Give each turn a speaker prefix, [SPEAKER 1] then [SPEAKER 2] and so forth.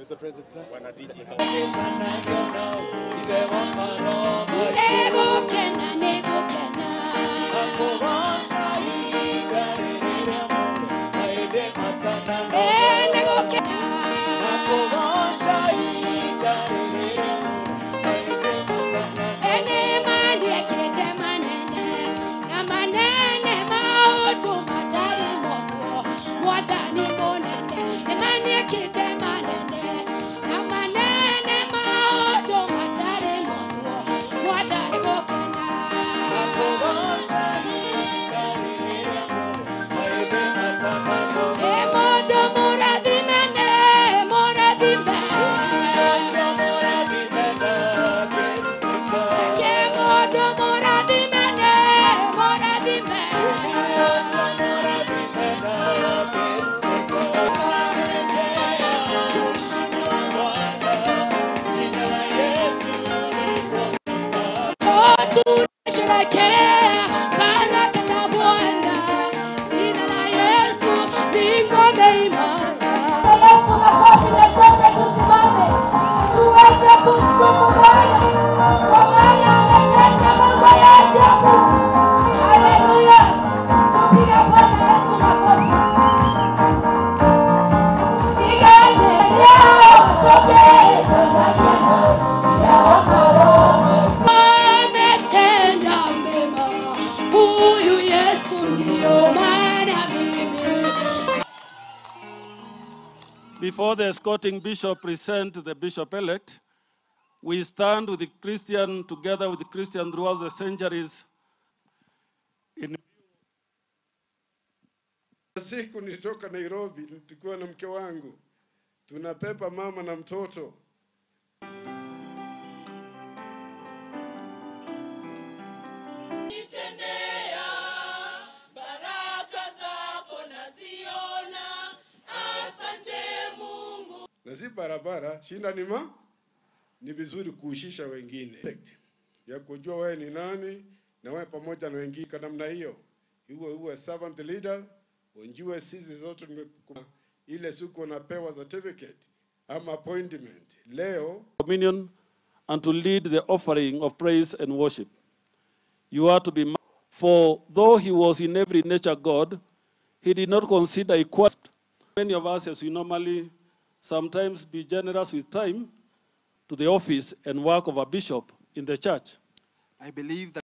[SPEAKER 1] Mr. President, sir.
[SPEAKER 2] Bwana DJ.
[SPEAKER 3] Negukena, negukena. Eh, negukena. Ene mani ekite manene, na manene maotu matari mogo, mwadhani monene. Ne mani ekite manene, na manene maotu matari mogo, mwadhani gokena. E modo moradhimene, moradhime. Ke modo moradhimene, moradhime. Tunasherehekea baraka za Bwana. Jina la Yesu ni ngome imara. Yesu, makofi na sote tusimame tuweze kumsifu Bwana kwa maana ametenda mambo ya ajabu. Haleluya! Tupiga Bwana Yesu makofi. Tigane leo toke tunagema ametenda mema huyu Yesu ndio maana mimi
[SPEAKER 4] Before the escorting bishop present the bishop elect, we stand with the Christian together with the Christian throughout the centuries in
[SPEAKER 5] Siku nilitoka Nairobi, tulikuwa na mke wangu, tunapepa mama na mtoto. na si barabara, shinda ni ma ni vizuri kuhusisha wengine ya kujua wewe ni nani na wewe pamoja na wengine kwa namna hiyo, iwe uwe servant leader, unjue sisi zote tumeku- ile siku unapewa certificate ama appointment leo
[SPEAKER 4] communion and to lead the offering of praise and worship. You are to be, mi- for though he was in every nature God, he did not consider equality. Many of us, as we normally sometimes be generous with time to the office and work of a bishop in the church.
[SPEAKER 1] I believe that